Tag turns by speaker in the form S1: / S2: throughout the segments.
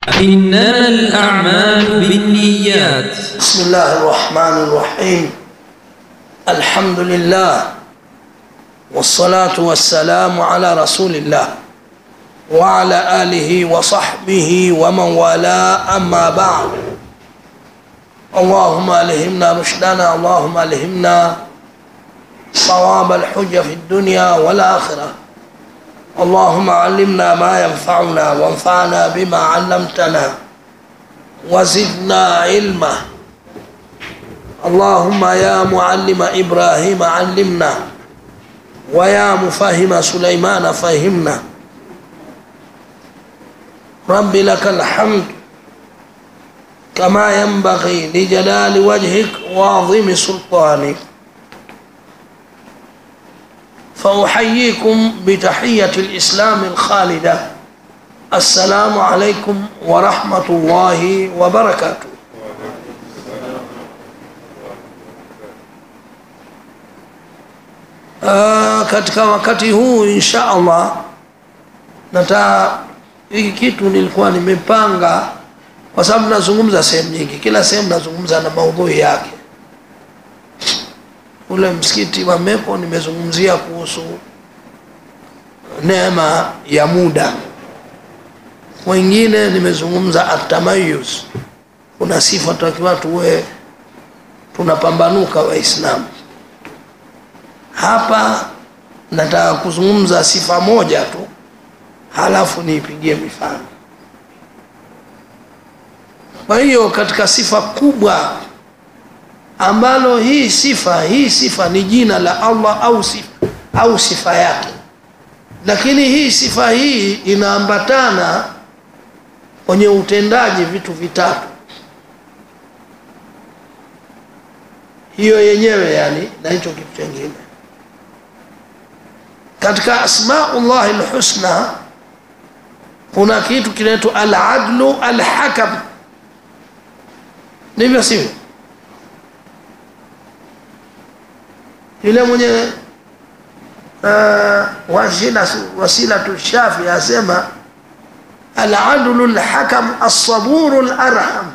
S1: إنما الأعمال بالنيات
S2: بسم الله الرحمن الرحيم الحمد لله والصلاة والسلام على رسول الله وعلى آله وصحبه ومن والاه أما بعد اللهم ألهمنا رشدنا اللهم ألهمنا صواب الحجة في الدنيا والآخرة اللهم علمنا ما ينفعنا وانفعنا بما علمتنا وزدنا علما اللهم يا معلم إبراهيم علمنا ويا مفهم سليمان فهمنا رب لك الحمد كما ينبغي لجلال وجهك وعظيم سلطانك فأحييكم بتحية الإسلام الخالدة السلام عليكم ورحمة الله وبركاته Uh, katika wakati huu insha allah nata hiki kitu nilikuwa nimepanga kwa sababu nazungumza sehemu nyingi kila sehemu nazungumza na maudhui yake ule msikiti wa mepo nimezungumzia kuhusu neema ya muda wengine nimezungumza atamayuz kuna sifa takiwa tuwe tunapambanuka waislamu hapa nataka kuzungumza sifa moja tu halafu niipigie mifano kwa hiyo katika sifa kubwa ambalo hii sifa hii sifa ni jina la allah au sifa, au sifa yake lakini hii sifa hii inaambatana kwenye utendaji vitu vitatu hiyo yenyewe yani na hicho kitu chengine katika asmaullahi lhusna kuna kitu kinaitwa aladlu alhakam ndivyo sivyo yule mwenye uh, wasila wasilatu shafi asema aladlu lhakam alsaburu larham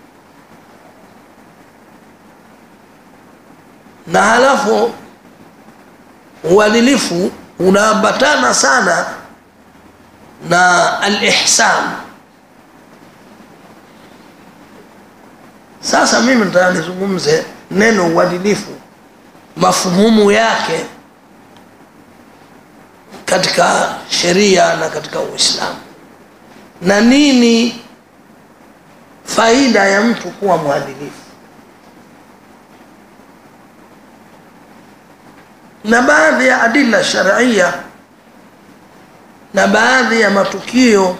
S2: na halafu uadilifu unaambatana sana na alihsan sasa mimi nataka nizungumze neno uadilifu mafumumu yake katika sheria na katika uislamu na nini faida ya mtu kuwa mwadilifu na baadhi ya adila sharia na baadhi ya matukio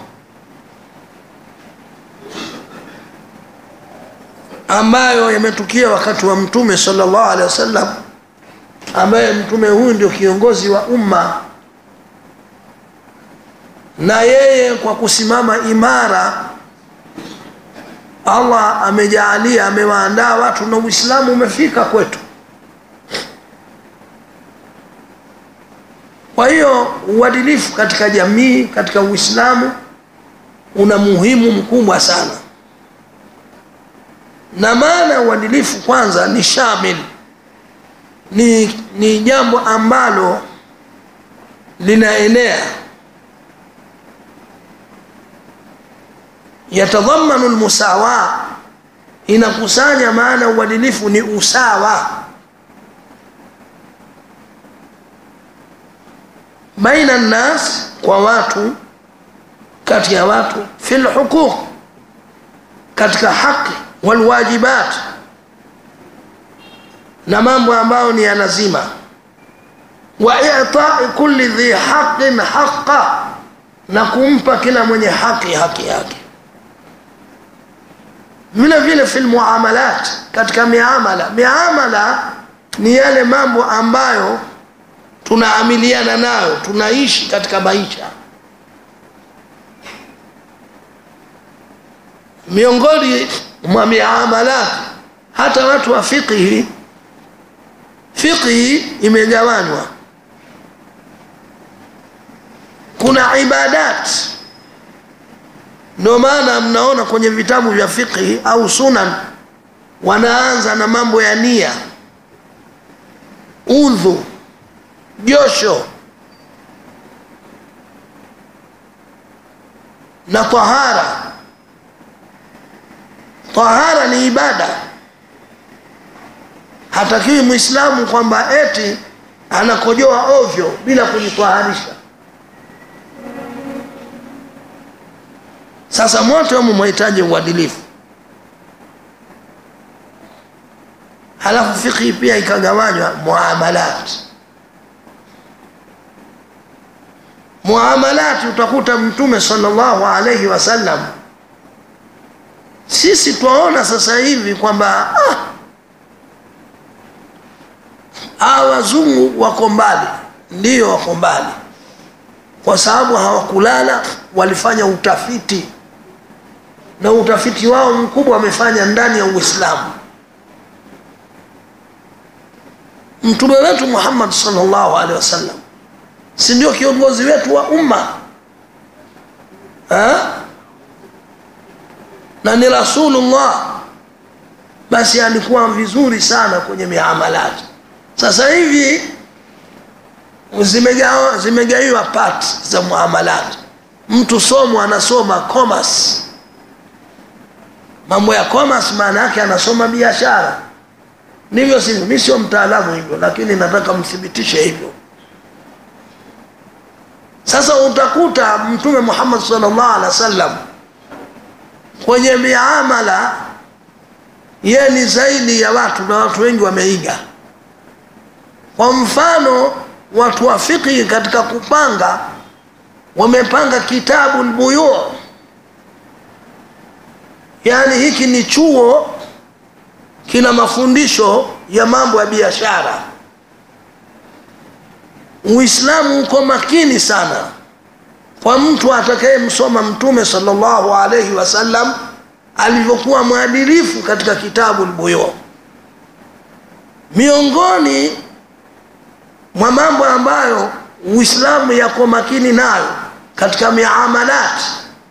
S2: ambayo yametukia wakati wa mtume salllah alehi wasallam ambaye mtume huyu ndio kiongozi wa umma na yeye kwa kusimama imara allah amejaalia amewaandaa watu na uislamu umefika kwetu kwa hiyo uadilifu katika jamii katika uislamu una muhimu mkubwa sana na maana ya uadilifu kwanza ni shamil ni, ni jambo ambalo linaenea yatadhamanu lmusawa inakusanya maana uadilifu ni usawa baina nnas kwa watu kati ya watu fi lhuquq katika haqi walwajibat na mambo ambayo ni ya lazima wa itai kulli dhi haqin haqa na kumpa kila mwenye haki haki yake vile vile fi lmuamalat katika miamala miamala ni yale mambo ambayo tunaamiliana nayo tunaishi katika maisha miongoni mwa miamalat hata watu wa fiqhi fiqhi imegawanywa kuna ibadat ndio maana mnaona kwenye vitabu vya fiqhi au sunan wanaanza na mambo ya nia udhu josho na tahara tahara ni ibada hatakiwi mwislamu kwamba eti anakojoa ovyo bila kujitaharisha sasa mote humu mwahitaji uadilifu halafu fikhi pia ikagawanywa muamalat muamalati utakuta mtume sallallahu alaihi wasallam sisi twaona sasa hivi kwamba ah, hawa wazungu wako mbali ndiyo wako mbali kwa sababu hawakulala walifanya utafiti na utafiti wao mkubwa wamefanya ndani ya uislamu mtume wetu muhammad salllahu alehi wasallam si ndio kiongozi wetu wa umma ha? na ni rasulullah basi alikuwa vizuri sana kwenye miamalati sasa hivi zimegawa zimegaiwa part za muamalati mtu somo anasoma commerce mambo ya commerce maana yake anasoma biashara ndivyo sivyo mi sio mtaalamu hivyo lakini nataka mthibitishe hivyo sasa utakuta mtume muhammad salllah alih wa sallam kwenye miamala yeye ni zaidi ya watu na watu wengi wameiga kwa mfano watu wa fiqhi katika kupanga wamepanga kitabu lbuyu yaani hiki ni chuo kina mafundisho ya mambo ya biashara uislamu uko makini sana kwa mtu atakayemsoma mtume salllahu alaihi wasallam alivyokuwa mwadilifu katika kitabu lbuyu miongoni mwa mambo ambayo uislamu yako makini nayo katika miamalati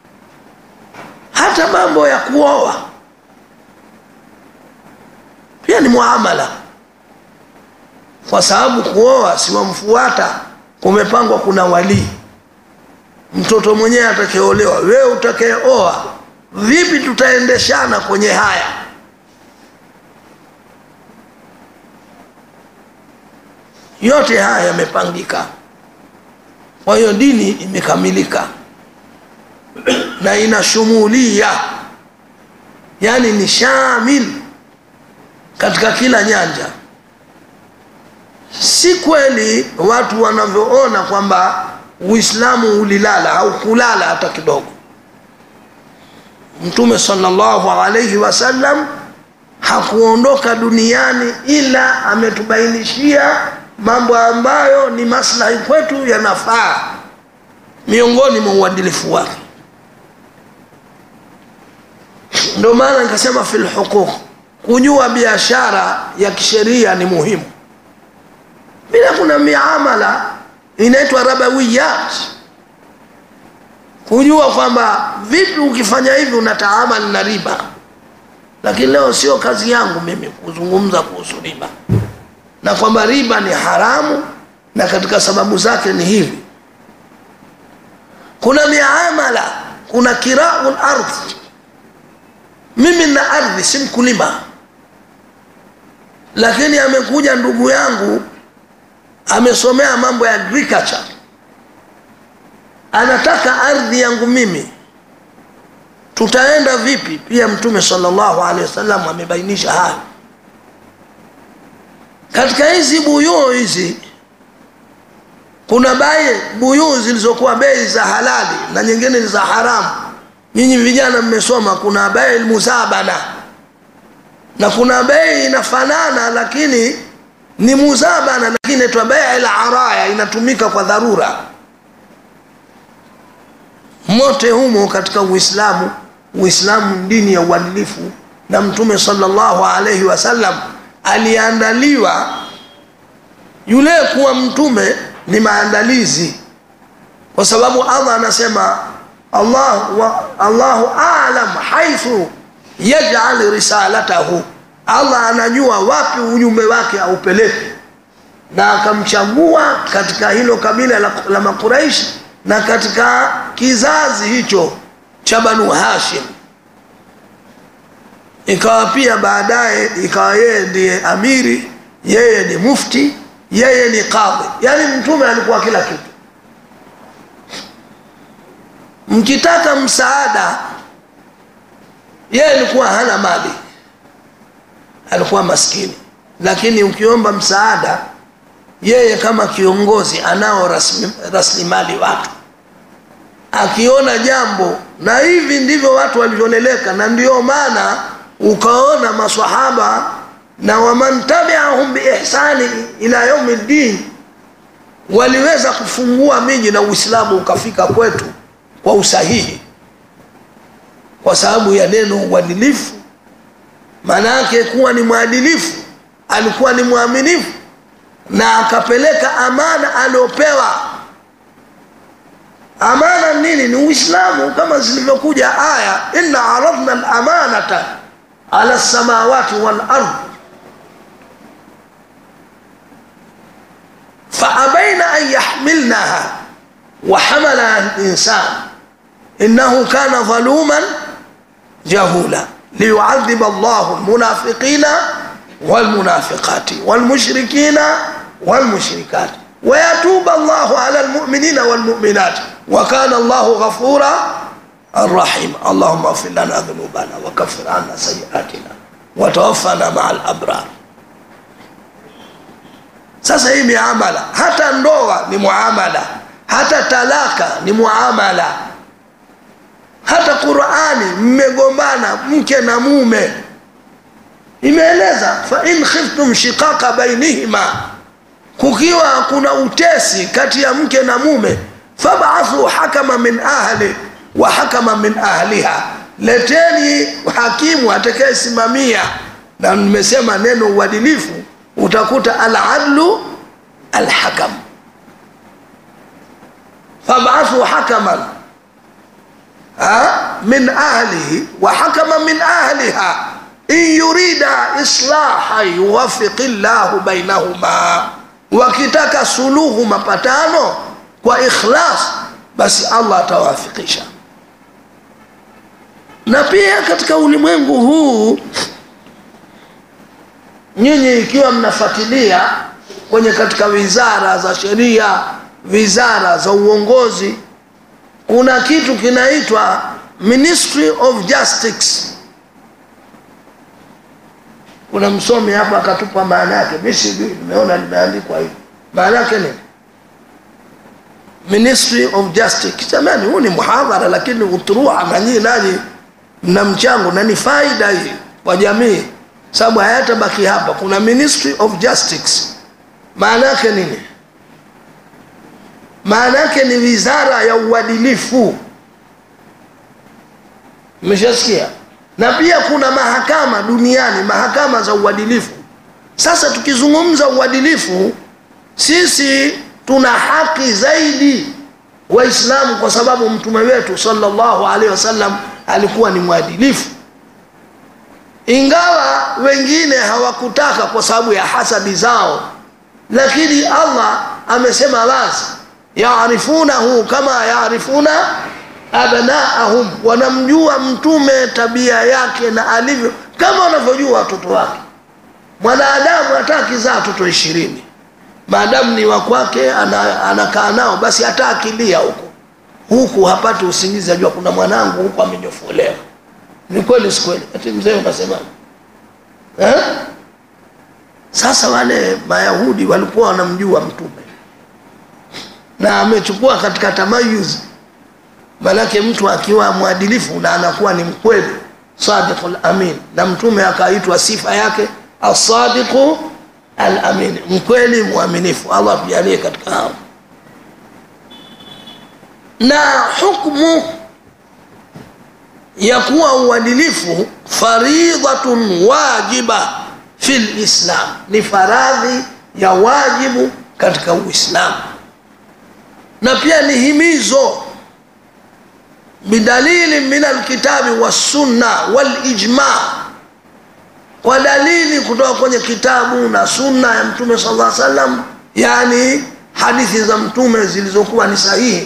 S2: hata mambo ya kuoa pia ni muamala kwa sababu kuoa siwamfuata kumepangwa kuna walii mtoto mwenyewe atakayeolewa wewe utakayeoa vipi tutaendeshana kwenye haya yote haya yamepangika kwa hiyo dini imekamilika na inashumulia yani ni shamil katika kila nyanja si kweli watu wanavyoona kwamba uislamu ulilala au kulala hata kidogo mtume salllahu alaihi wasallam hakuondoka duniani ila ametubainishia mambo ambayo ni maslahi kwetu yanafaa miongoni mwa uadilifu wake ndio maana nikasema fi lhuquq kujua biashara ya kisheria ni muhimu bila kuna miamala inaitwa rabawiyat kujua kwamba vipi ukifanya hivi unataamali na riba lakini leo sio kazi yangu mimi kuzungumza kuhusu riba na kwamba riba ni haramu na katika sababu zake ni hivi kuna miamala kuna kirau lardhi mimi na ardhi si mkulima lakini amekuja ndugu yangu amesomea mambo ya agriculture anataka ardhi yangu mimi tutaenda vipi pia mtume salllahu alehi wasallam amebainisha hayo katika hizi buyuu hizi kuna bai buyuu zilizokuwa bei za halali na nyingine ni za haramu nyinyi vijana mmesoma kuna bei muzabana na kuna bei inafanana lakini ni muzabana lakini inaitwa bei la araya inatumika kwa dharura mote humo katika uislamu uislamu dini ya uadilifu na mtume salllahu alaihi wasallam aliandaliwa yule kuwa mtume ni maandalizi kwa sababu allah anasema Allah wa, Allahu alam haithu yaj'al risalatahu, Allah anajua wapi ujumbe wake aupeleke, na akamchagua katika hilo kabila la, la Makuraishi na katika kizazi hicho cha Banu Hashim, ikawa pia baadaye ikawa yeye ndiye amiri, yeye ni mufti, yeye ni kadhi, yaani mtume alikuwa kila kitu. Mkitaka msaada, yeye alikuwa hana mali, alikuwa maskini, lakini ukiomba msaada, yeye kama kiongozi anao rasilimali watu akiona jambo, na hivi ndivyo watu walivyoleleka, na ndio maana ukaona maswahaba na waman tabiahum biihsani ila yaumi ddin waliweza kufungua miji na Uislamu ukafika kwetu kwa usahihi, kwa sababu ya neno uadilifu. Maana yake kuwa ni mwadilifu, alikuwa ni mwaminifu na akapeleka amana aliopewa amana nini? Ni Uislamu, kama zilivyokuja aya inna aradna alamanata ala lsamawati walard faabaina an yahmilnaha wa hamalaha linsan innahu kana dhaluman jahula liyuadhiba llahu lmunafiqina walmunafiqati walmushrikina walmushrikati wayatuba llahu ala lmuminina walmuminati wakana llahu ghafura rahima allahuma afir lana dhunubana wakafir anna sayiatina watawafana maa labrar sasa hii miamala hata ndoa ni muamala hata talaka ni muamala hata qurani mmegombana mke na mume imeeleza fain khiftum shiqaqa bainihima kukiwa kuna utesi kati ya mke na mume fabathu hakama min ahli wa hakama min ahliha, leteni hakimu atakayesimamia. Na nimesema neno uadilifu, utakuta aladlu alhakam. Fabathu hakaman ha? min ahlihi wa hakama min ahliha in yurida islaha yuwafiqi llahu bainahuma, wakitaka suluhu mapatano kwa ikhlas, basi Allah atawafikisha. Na pia katika ulimwengu huu, nyinyi ikiwa mnafuatilia kwenye katika wizara za sheria, wizara za uongozi, kuna kitu kinaitwa Ministry of Justice. Kuna msomi hapa akatupa maana yake, mi sijui, nimeona limeandikwa hivi. Maana yake nini? Ministry of Justice. Jamani, huu ni muhadhara, lakini uturua na nyinyi nanyi mna mchango na ni faida hii kwa jamii, sababu hayatabaki hapa. Kuna Ministry of Justice, maana yake nini? Maana yake ni wizara ya uadilifu. Mmeshasikia? Na pia kuna mahakama duniani, mahakama za uadilifu. Sasa tukizungumza uadilifu, sisi tuna haki zaidi Waislamu kwa sababu mtume wetu sallallahu alaihi wasallam alikuwa ni mwadilifu, ingawa wengine hawakutaka kwa sababu ya hasadi zao, lakini Allah amesema wazi, yaarifunahu kama yaarifuna abnaahum, wanamjua mtume tabia yake na alivyo kama wanavyojua watoto wake. Mwanadamu hata akizaa watoto ishirini maadamu ni wa kwake, anakaa nao, basi hata akilia huko huku hapati usingizi, ajua kuna mwanangu huku amenyofolewa. Ni kweli si kweli? Ati mzee unasema eh? Sasa wale Mayahudi walikuwa wanamjua mtume na amechukua katika tamayuz, manake mtu akiwa mwadilifu na anakuwa ni mkweli, sadiqul amin, na mtume akaitwa sifa yake asadiqu al-amin, mkweli mwaminifu. Allah tujalie katika hao. Na hukmu ya kuwa uadilifu faridhatun wajiba fi lislam, ni faradhi ya wajibu katika Uislamu, na pia ni himizo bidalili min alkitabi wassunna walijma kwa dalili kutoka kwenye kitabu na sunna ya mtume sala lla salam yani hadithi za mtume zilizokuwa ni sahihi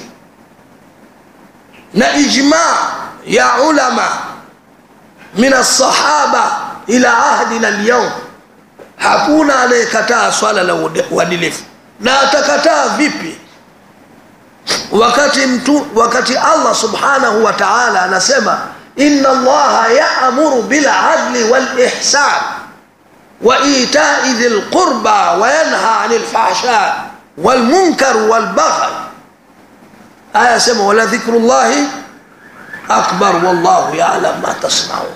S2: na ijma ya ulama min alsahaba ila ahdina lyaum hakuna anayekataa swala la uadilifu na atakataa vipi wakati mtu wakati allah subhanahu wa taala anasema ina allaha yaamuru biladli walihsan wa itai dhi lqurba wayanha ani lfahsha walmunkar walbaghi aya sema wala dhikru llahi akbar wallahu yalam ma tasnaun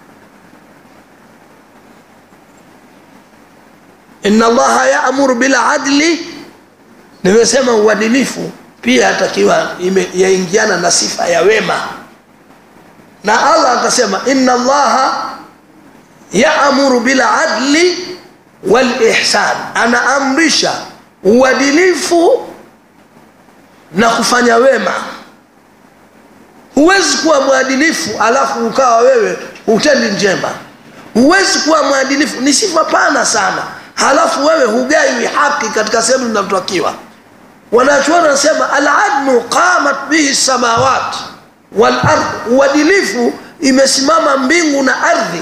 S2: ina allaha yaamuru biladli nimesema uadilifu pia atakiwa yaingiana na sifa ya wema na allah akasema ina allaha yaamuru biladli walihsan anaamrisha uadilifu na kufanya wema huwezi kuwa mwadilifu alafu ukawa wewe hutendi njema huwezi kuwa mwadilifu ni sifa pana sana halafu wewe hugaiwi haki katika sehemu zinazotakiwa wanachuoni wanasema aladlu qamat bihi samawat walard uadilifu imesimama mbingu na ardhi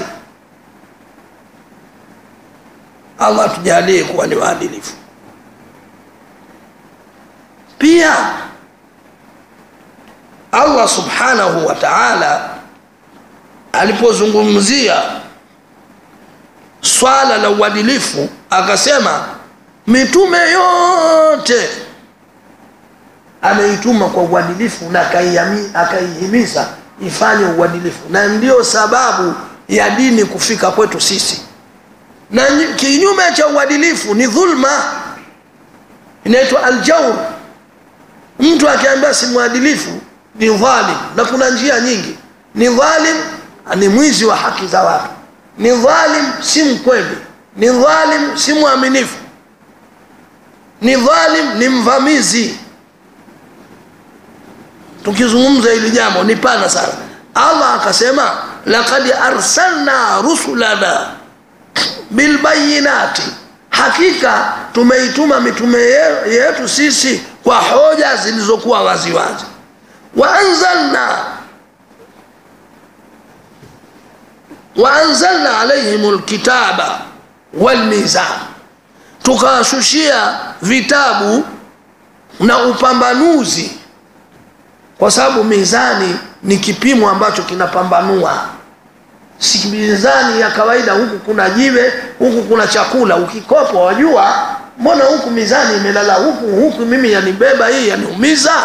S2: allah tujalie kuwa ni waadilifu pia allah subhanahu wa taala alipozungumzia swala la uadilifu akasema mitume yote ameituma kwa uadilifu na akaihimiza ifanye uadilifu na ndiyo sababu ya dini kufika kwetu sisi na kinyume cha uadilifu ni dhulma inaitwa aljaur mtu akiambia si mwadilifu ni dhalim na kuna njia nyingi ni dhalim ni mwizi wa haki za watu ni dhalim si mkweli ni dhalim si mwaminifu ni dhalim ni mvamizi tukizungumza hili jambo ni pana sana allah akasema lakad arsalna rusulana bilbayinati hakika tumeituma mitume yetu sisi kwa hoja zilizokuwa waziwazi waanzalna waanzalna alaihim lkitaba walmizan tukawashushia vitabu na upambanuzi kwa sababu mizani ni kipimo ambacho kinapambanua si mizani ya kawaida huku kuna jiwe huku kuna chakula ukikopa wajua mbona huku mizani imelala huku huku mimi yanibeba hii yaniumiza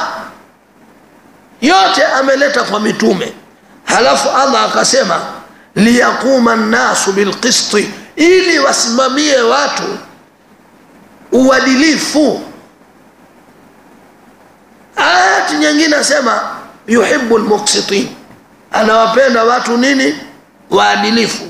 S2: yote ameleta kwa mitume halafu allah akasema liyaquma nnasu bilqisti ili wasimamie watu uadilifu ayati nyingine asema yuhibu lmuksitin anawapenda watu nini waadilifu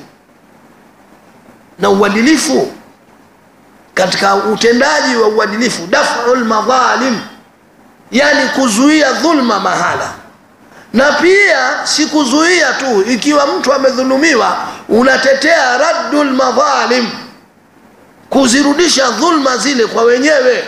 S2: na uadilifu katika utendaji wa uadilifu dafu lmadhalim yani kuzuia dhulma mahala na pia si kuzuia tu ikiwa mtu amedhulumiwa unatetea raddu lmadhalim kuzirudisha dhulma zile kwa wenyewe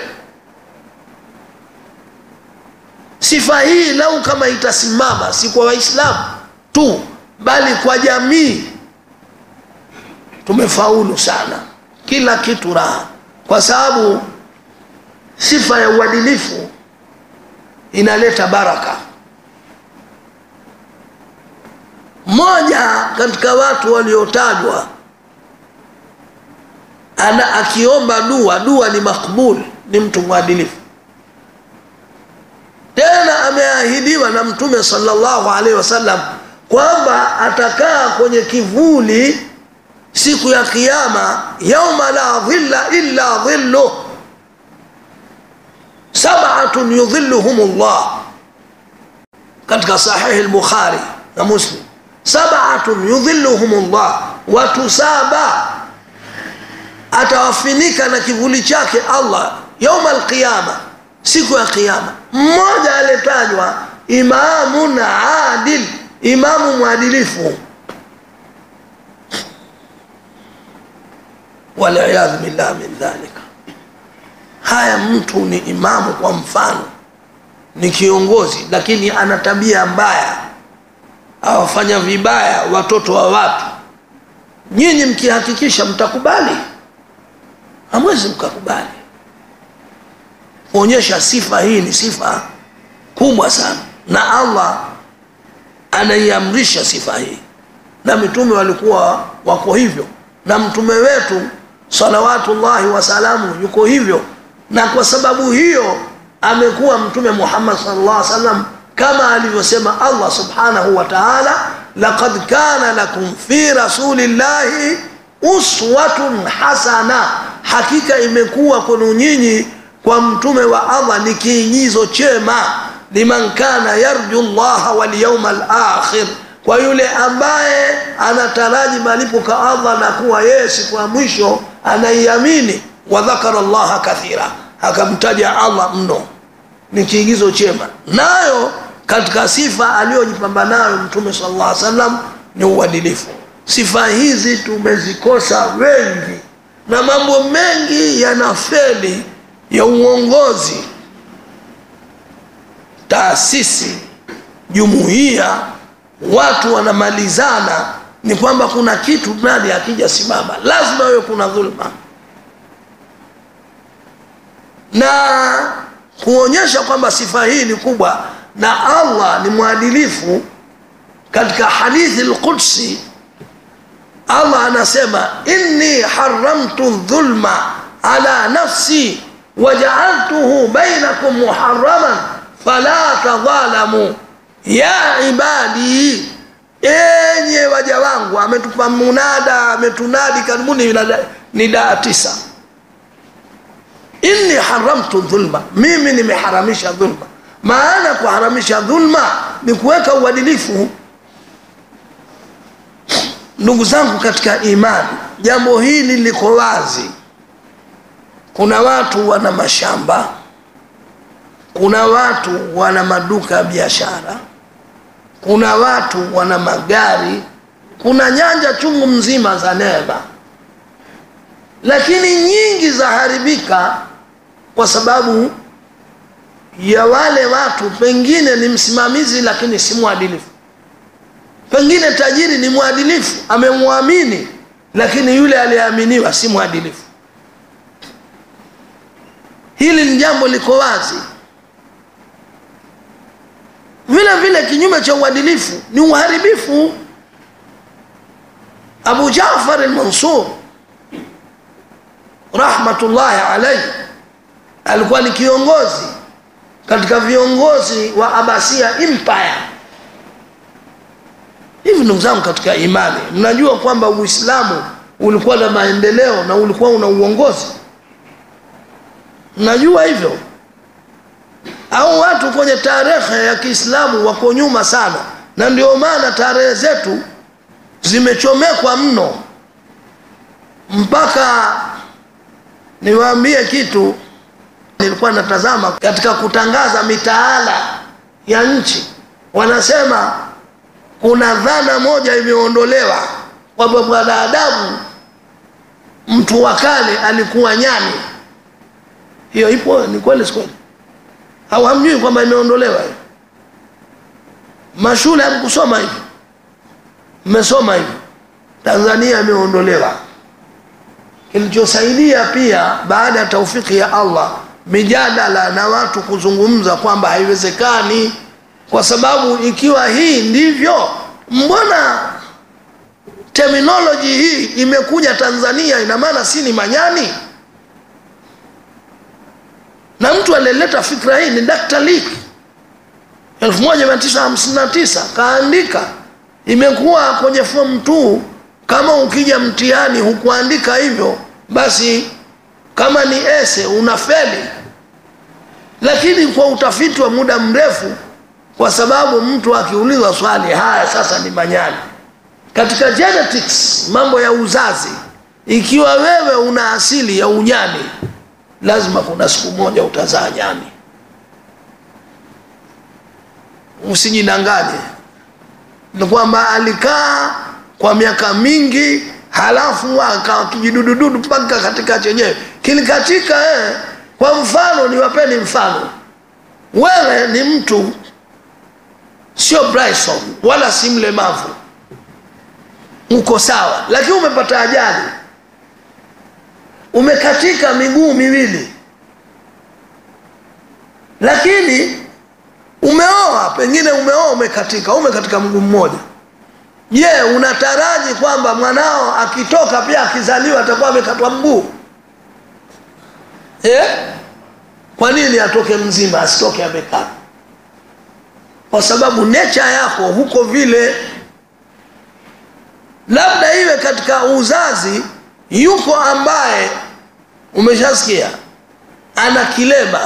S2: sifa hii lau kama itasimama si kwa waislamu tu bali kwa jamii tumefaulu sana kila kitu raha kwa sababu sifa ya uadilifu inaleta baraka mmoja katika watu waliotajwa ana akiomba dua dua ni makbul ni mtu mwadilifu tena ameahidiwa na mtume salllahu alaihi wasallam kwamba atakaa kwenye kivuli siku ya kiama yauma la dhilla illa dhilluh sabatun yudhilluhum llah katika sahihi lbukhari na muslim sabatun yudhilluhum llah watu saba atawafinika na kivuli chake allah yauma alqiyama siku ya kiama mmoja aliyetajwa imamun adil imamu mwadilifu waliyadhu billah min dhalika haya mtu ni imamu kwa mfano ni kiongozi lakini ana tabia mbaya awafanya vibaya watoto wa watu nyinyi mkihakikisha mtakubali hamwezi mkakubali kuonyesha sifa hii ni sifa kubwa sana na allah anaiamrisha sifa hii na mitume walikuwa wako hivyo na mtume wetu salawatullahi wasalamu yuko hivyo na kwa sababu hiyo amekuwa mtume muhammad sallallahu alaihi wasallam kama alivyosema allah subhanahu wa taala laqad kana lakum fi rasulillahi uswatun hasana hakika imekuwa kwenu nyinyi kwa mtume wa allah ni kiigizo chema liman kana yarju llaha walyauma lakhir kwa yule ambaye anataraji malipo kwa allah na kuwa yeye siku ya mwisho anaiamini wadhakara llaha kathira akamtaja allah mno ni kiigizo chema nayo katika sifa aliyojipamba nayo mtume sala llah salam ni uadilifu sifa hizi tumezikosa wengi na mambo mengi yanafeli ya uongozi taasisi jumuiya watu wanamalizana ni kwamba kuna kitu nani akija simama lazima wewe kuna dhulma na kuonyesha kwamba sifa hii ni kubwa na allah ni mwadilifu katika hadithi lqudsi allah anasema inni haramtu dhulma ala nafsi wajaaltuhu bainakum muharaman fala tadhalamu ya ibadi enye waja wangu ametupa munada ametunadi karibuni ni daa tisa inni haramtu dhulma mimi nimeharamisha dhulma maana kuharamisha dhulma ni kuweka uadilifu ndugu zangu katika imani jambo hili liko wazi kuna watu wana mashamba kuna watu wana maduka ya biashara kuna watu wana magari kuna nyanja chungu mzima za neema lakini nyingi zaharibika kwa sababu ya wale watu pengine ni msimamizi lakini si mwadilifu pengine tajiri ni mwadilifu amemwamini lakini yule aliyeaminiwa si mwadilifu hili ni jambo liko wazi vile vile kinyume cha uadilifu ni uharibifu abu jafar lmansur rahmatullahi alaihi alikuwa ni kiongozi katika viongozi wa abasia empire hivi ndugu zangu katika imani mnajua kwamba uislamu ulikuwa na maendeleo na ulikuwa una uongozi mnajua hivyo au watu kwenye tarehe ya kiislamu wako nyuma sana na ndio maana tarehe zetu zimechomekwa mno mpaka niwaambie kitu nilikuwa natazama katika kutangaza mitaala ya nchi wanasema kuna dhana moja imeondolewa kwamba mwanadamu mtu wa kale alikuwa nyani hiyo ipo ni kweli sikweli au hamjui kwamba imeondolewa hiyo mashule hamkusoma hivi mmesoma hivi tanzania imeondolewa kilichosaidia pia baada ya taufiki ya allah mijadala na watu kuzungumza kwamba haiwezekani kwa sababu ikiwa hii ndivyo mbona terminoloji hii imekuja tanzania ina maana si ni manyani na mtu aliyeleta fikra hii ni dr lik 1959 kaandika imekuwa kwenye form 2 kama ukija mtihani hukuandika hivyo basi kama ni ese unafeli lakini kwa utafiti wa muda mrefu kwa sababu mtu akiulizwa swali haya sasa ni manyani katika genetics mambo ya uzazi ikiwa wewe una asili ya unyani lazima kuna siku moja utazaa nyani usijidanganye ni kwamba alikaa kwa miaka mingi halafu akawa kijidudududu mpaka katika chenyewe kilikatika eh. kwa mfano niwapeni mfano wewe ni mtu sio Bryson wala si mlemavu uko sawa lakini umepata ajali umekatika miguu miwili lakini umeoa pengine umeoa umekatika umekatika mguu mmoja je yeah, unataraji kwamba mwanao akitoka pia akizaliwa atakuwa amekatwa mguu yeah? kwa nini atoke mzima asitoke amekaa kwa sababu nature yako huko vile labda iwe katika uzazi yuko ambaye umeshasikia ana kilema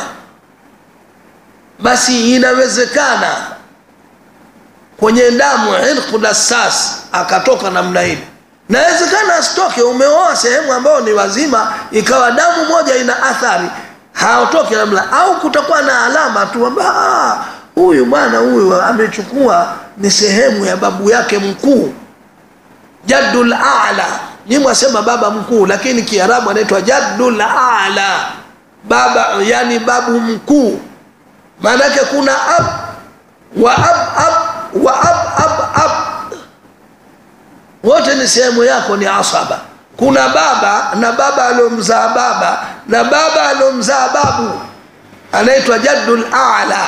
S2: basi inawezekana kwenye damu irqu dassas akatoka namna ile nawezekana asitoke umeoa sehemu ambayo ni wazima ikawa damu moja ina athari haotoke namna au kutakuwa na alama tu kwamba huyu bwana huyu amechukua ni sehemu ya babu yake mkuu jaddul ala ni mwasema baba mkuu lakini kiarabu anaitwa jaddul ala baba yani babu mkuu maanake kuna ab wa ab ab wa ab ab ab wote ni sehemu yako ni asaba kuna baba na baba aliomzaa baba na baba aliomzaa babu anaitwa jaddul ala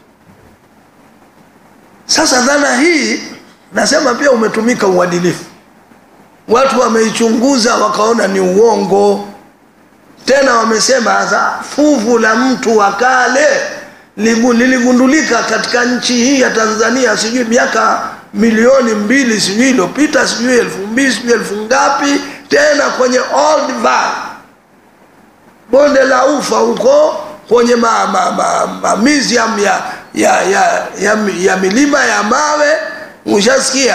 S2: sasa dhana hii nasema pia umetumika uadilifu watu wameichunguza wakaona ni uongo tena wamesema za fuvu la mtu wa kale liligundulika katika nchi hii ya tanzania sijui miaka milioni mbili sijui iliyopita sijui elfu mbili sijui elfu ngapi tena kwenye old Valley, bonde la ufa huko kwenye ma, ma, ma, ma museum ya, ya, ya, ya, ya milima ya mawe ushasikia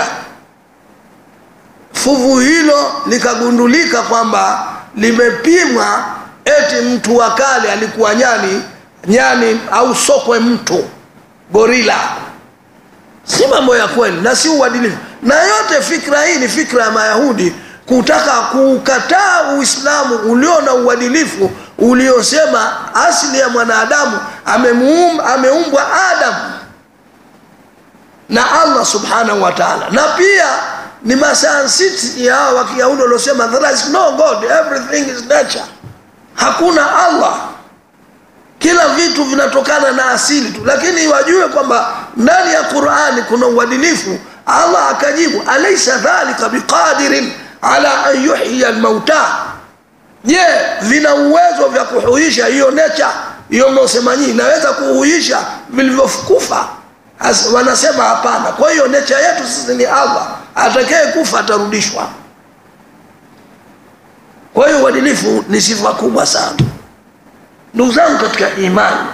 S2: fuvu hilo likagundulika kwamba limepimwa eti mtu wa kale alikuwa nyani nyani au sokwe mtu gorila si mambo ya kweli na si uadilifu na yote fikra hii ni fikra ya mayahudi kutaka kuukataa uislamu ulio na uadilifu uliosema asili ya mwanadamu ameumbwa ameumbwa adamu na allah subhanahu wa taala na pia ni masansiti ya hawa wa kiyahudi waliosema there is no god everything is nature hakuna allah kila vitu vinatokana na asili tu lakini wajue kwamba ndani ya qurani kuna uadilifu allah akajibu alaisa dhalika biqadirin ala an yuhyiya lmauta je vina uwezo vya kuhuisha hiyo necha hiyo mnaosema nyii inaweza kuhuisha vilivyokufa wanasema hapana kwa hiyo necha yetu sisi ni allah atakaye kufa atarudishwa kwa hiyo uadilifu ni sifa kubwa sana ndugu zangu katika imani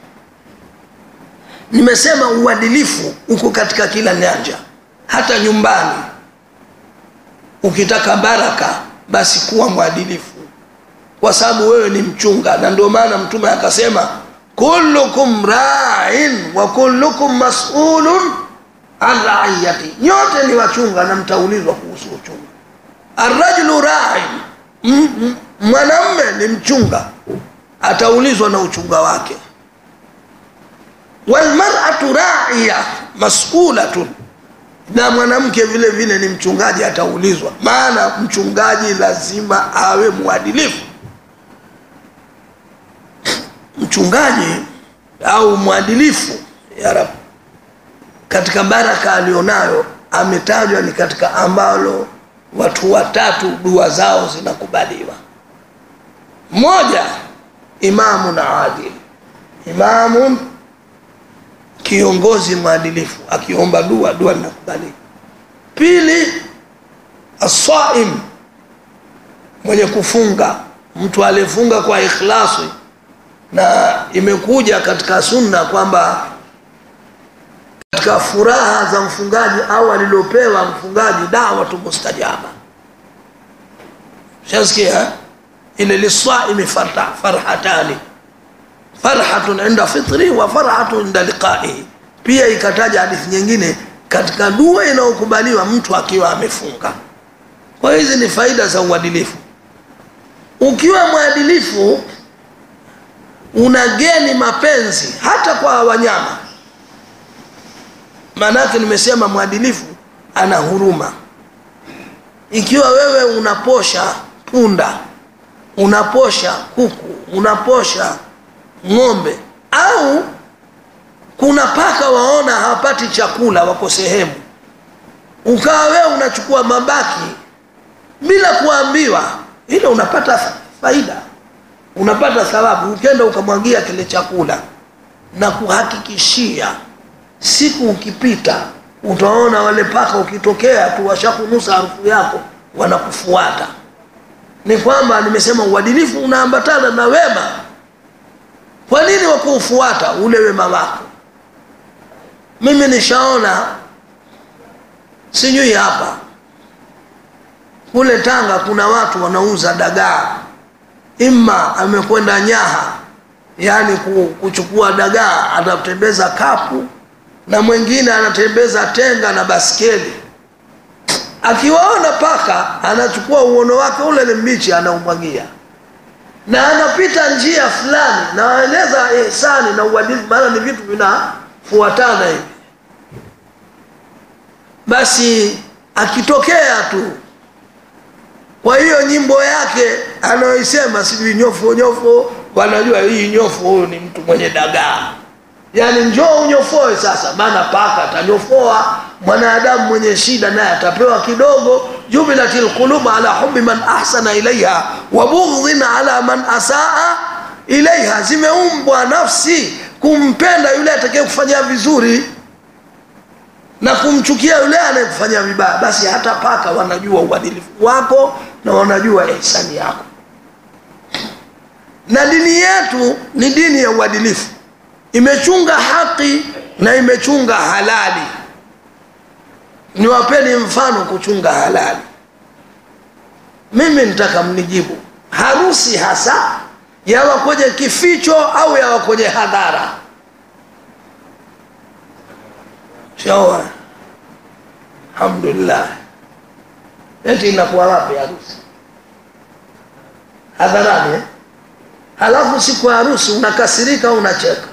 S2: nimesema uadilifu uko katika kila nyanja hata nyumbani ukitaka baraka basi kuwa mwadilifu kwa sababu wewe ni mchunga na ndio maana mtume akasema kullukum rain wa kullukum masulun an raiyati nyote ni wachunga na mtaulizwa kuhusu uchunga arrajulu rain mwanamme ni mchunga ataulizwa na uchunga wake walmaratu raiya masulatun na mwanamke vile vile ni mchungaji ataulizwa maana mchungaji lazima awe mwadilifu mchungaji au mwadilifu ya rab katika baraka alionayo ametajwa ni katika ambalo watu watatu dua zao zinakubaliwa mmoja imamun adil imamun kiongozi mwadilifu akiomba dua dua linakubalika pili asaim mwenye kufunga mtu aliyefunga kwa ikhlasi na imekuja katika sunna kwamba katika furaha za mfungaji au alilopewa mfungaji dawatu mustajaba shasikia ile lisaimi farhatani farhatun inda fitri wa farhatun inda liqaihi pia ikataja hadithi nyingine katika dua inayokubaliwa mtu akiwa amefunga kwa hizi ni faida za uadilifu ukiwa mwadilifu unageni mapenzi hata kwa wanyama maanake nimesema mwadilifu ana huruma ikiwa wewe unaposha punda unaposha kuku unaposha ng'ombe au kuna paka waona hawapati chakula wako sehemu ukawa wewe unachukua mabaki bila kuambiwa ile unapata faida unapata thawabu ukenda ukamwagia kile chakula na kuhakikishia siku ukipita utaona wale paka ukitokea tu washakunusa harufu yako wanakufuata ni kwamba nimesema uadilifu unaambatana na wema kwa nini wakuufuata ule wema wako mimi nishaona sijui hapa kule tanga kuna watu wanauza dagaa ima amekwenda nyaha yaani kuchukua dagaa anatembeza kapu na mwingine anatembeza tenga na baskeli akiwaona paka anachukua uono wake ule ni mbichi anaumwagia na anapita njia fulani nawaeleza ihsani na uadilifu maana ni vitu vinafuatana hivi basi akitokea tu kwa hiyo nyimbo yake anayoisema sijui nyofo nyofo wanajua hii nyofo huyu ni mtu mwenye dagaa yaani njoo unyofoe sasa maana paka atanyofoa mwanadamu mwenye shida naye atapewa kidogo jubilati lqulubu ala hubi man ahsana ilaiha wa bughdhin ala man asaa ilaiha zimeumbwa nafsi kumpenda yule atakaye kufanyia vizuri na kumchukia yule anayekufanyia vibaya basi hata paka wanajua uadilifu wako na wanajua ihsani yako na dini yetu ni dini ya uadilifu imechunga haki na imechunga halali niwapeni mfano kuchunga halali mimi nitaka mnijibu harusi hasa yawa kwenye kificho au yawa kwenye hadhara shawa alhamdulillah eti inakuwa wapi harusi hadharani eh? halafu siku ya harusi unakasirika au unacheka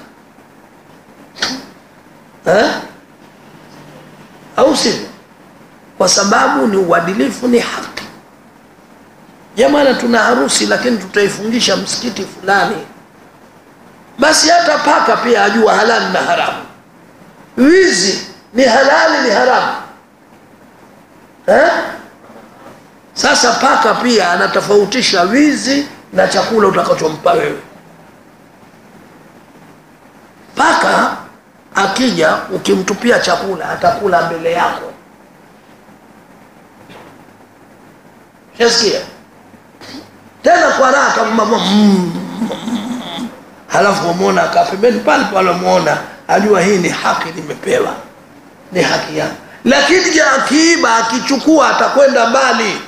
S2: eh? au sivyo kwa sababu ni uadilifu ni haki jamana tuna harusi lakini tutaifungisha msikiti fulani basi hata paka pia ajua halali na haramu wizi ni halali ni haramu eh? sasa paka pia anatofautisha wizi na chakula utakachompa wewe paka akija ukimtupia chakula atakula mbele yako shasikia tena kwa raha kama mm, mm, halafu wamwona akaa pembeni pale pale wamwona ajua hii ni haki nimepewa ni haki yangu lakini akiiba akichukua atakwenda mbali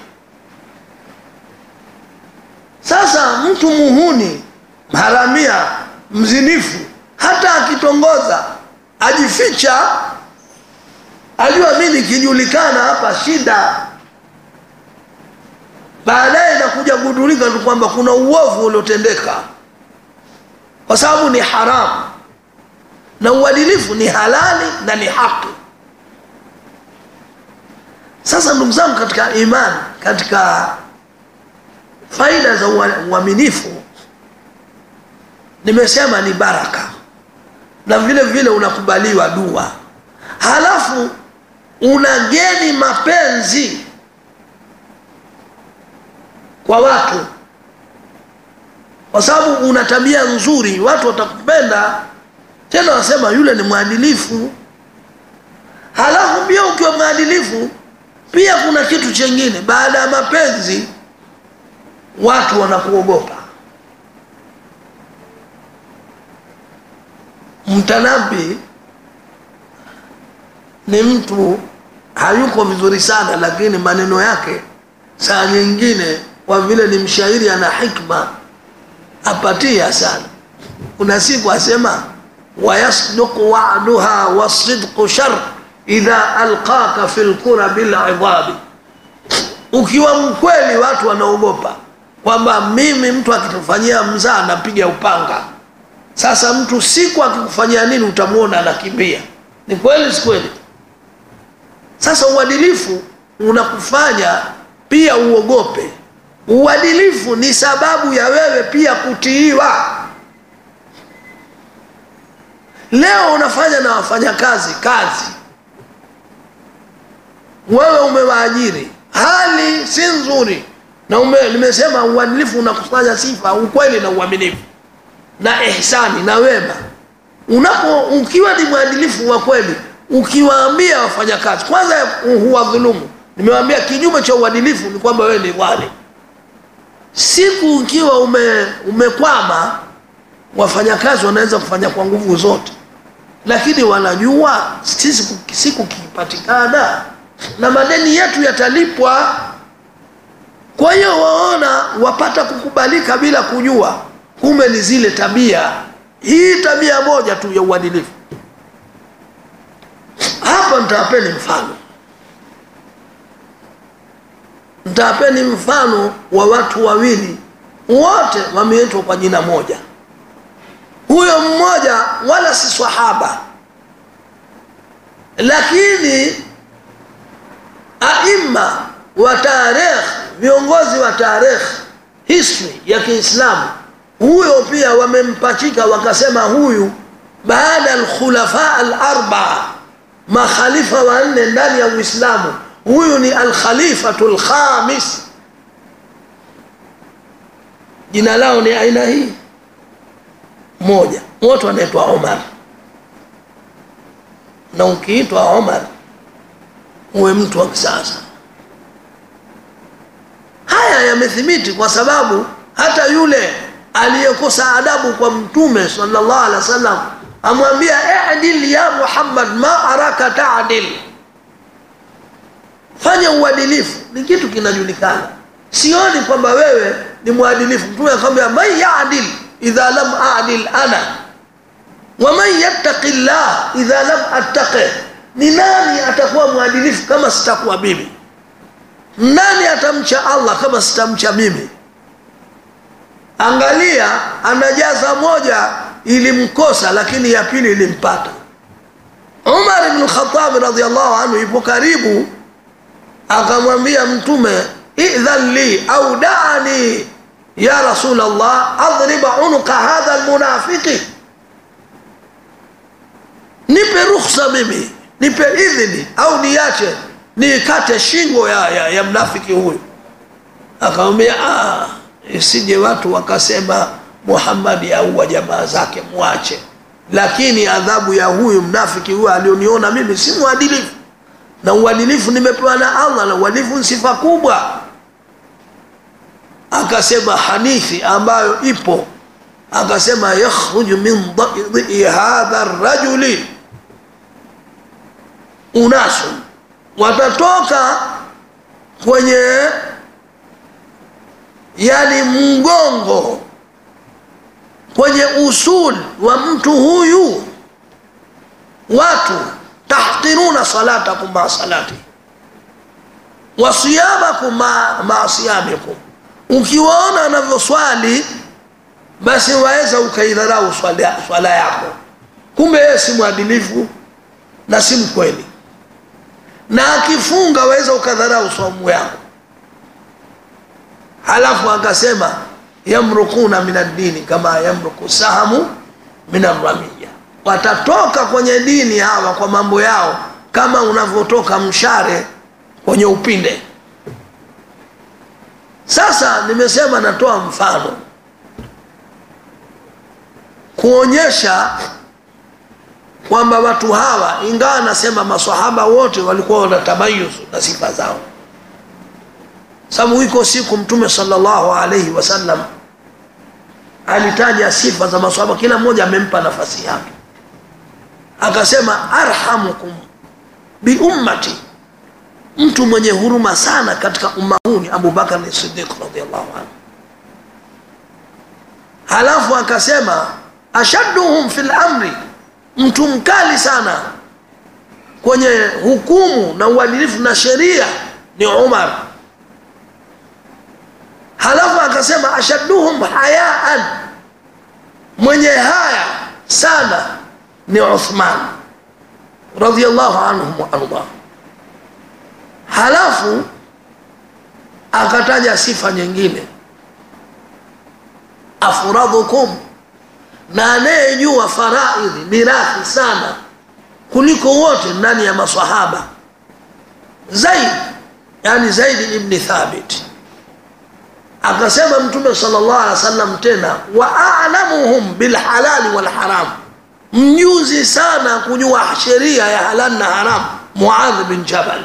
S2: sasa mtu muhuni haramia mzinifu hata akitongoza ajificha ajua mi nikijulikana hapa shida baadaye nakuja kugundulika tu kwamba kuna uovu uliotendeka kwa sababu ni haramu na uadilifu ni halali na ni haki sasa ndugu zangu katika imani katika faida za uaminifu nimesema ni baraka na vile vile unakubaliwa dua halafu unageni mapenzi kwa watu kwa sababu una tabia nzuri watu watakupenda tena wasema yule ni mwadilifu halafu pia ukiwa mwadilifu pia kuna kitu chengine baada ya mapenzi watu wanakuogopa mtanabi ni mtu hayuko vizuri sana lakini maneno yake saa nyingine kwa vile ni mshairi ana hikma apatia sana kuna siku asema wayasduqu wa'duha wasidqu shar idha alqaka fi lkura bilidhabi ukiwa mkweli watu wanaogopa kwamba mimi mtu akitufanyia mzaa napiga upanga sasa mtu siku akikufanyia nini utamwona anakimbia ni kweli si kweli sasa uadilifu unakufanya pia uogope uadilifu ni sababu ya wewe pia kutiiwa leo unafanya na wafanyakazi kazi wewe umewaajiri hali si nzuri na ume, nimesema uadilifu unakusanya sifa ukweli na uaminifu na ihsani na wema unapo ukiwa ni mwadilifu wa kweli ukiwaambia wafanyakazi kwanza huwadhulumu nimewaambia kinyume cha uadilifu ni kwamba wewe ni wale siku ukiwa ume, umekwama wafanyakazi wanaweza kufanya kwa nguvu zote lakini wanajua sisi siku kipatikana na madeni yetu yatalipwa kwa hiyo waona wapata kukubalika bila kujua kumbe ni zile tabia hii tabia moja tu ya uadilifu hapa nitawapeni mfano nitawapeni mfano wa watu wawili wote wameitwa kwa jina moja huyo mmoja wala si swahaba lakini aima wa tarikh viongozi wa tarikh history ya kiislamu huyo pia wamempachika wakasema huyu baada alkhulafa alarbaa makhalifa wanne ndani ya uislamu huyu ni alkhalifatu lkhamis jina lao ni aina hii moja wote wanaitwa omar na ukiitwa omar uwe mtu wa kisasa haya yamethibiti kwa sababu hata yule aliyekosa adabu kwa mtume sallallahu alaihi wasallam amwambia idil ya muhammad ma araka tadil fanya uadilifu ni kitu kinajulikana sioni kwamba wewe ni mwadilifu mtume akamwambia man yadil idha lam adil ana waman yattaqi llah idha lam attaqi ni nani atakuwa mwadilifu kama sitakuwa mimi nani atamcha allah kama sitamcha mimi angalia anajaza moja ilimkosa lakini ya pili ilimpata umar bnu lkhatabi radiallahu anhu ipo karibu akamwambia mtume idhan li au daani ya rasul llah adriba unuka hadha lmunafiki nipe rukhsa mimi nipe idhini au niache niikate shingo ya, ya, ya mnafiki huyu akamwambia isije watu wakasema muhammadi auwa jamaa zake mwache lakini adhabu ya huyu mnafiki huyu alioniona mimi si mwadilifu na uadilifu nimepewa na allah na uadilifu ni sifa kubwa akasema hadithi ambayo ipo akasema yakhruju min dhii hadha rajuli unasun watatoka kwenye yani mgongo kwenye usul wa mtu huyu watu tahqiruna salatakum maa salati wa siyamakum maa ma siyamikum ukiwaona anavyoswali basi waweza ukaidharau swala, swala yako kumbe yeye si mwadilifu na si mkweli na akifunga waweza ukadharau saumu yako halafu akasema yamrukuna min addini kama yamruku sahamu min arramiya watatoka kwenye dini hawa kwa mambo yao kama unavyotoka mshare kwenye upinde sasa nimesema natoa mfano kuonyesha kwamba watu hawa ingawa nasema masahaba wote walikuwa wana tamayuzu na sifa zao sababu iko siku mtume salllahu alaihi wasallam alitaja sifa za masahaba kila mmoja amempa nafasi yake akasema arhamukum biummati mtu mwenye huruma sana katika umma huu ni abubakar sidiq radiallahu anhu halafu akasema ashadduhum fi lamri mtu mkali sana kwenye hukumu na uadilifu na sheria ni umar halafu akasema ashadduhum hayaan mwenye haya sana ni uthman radiallahu anhum waardah halafu akataja sifa nyingine afradhukum na anayejua faraidhi mirathi sana kuliko wote ndani ya masahaba zaid yani zaidi ibni thabit akasema mtume salllah alih wa sallam tena wa alamuhum bilhalali walharam mjuzi sana kujua sheria ya halali na haram muadhi bin jabal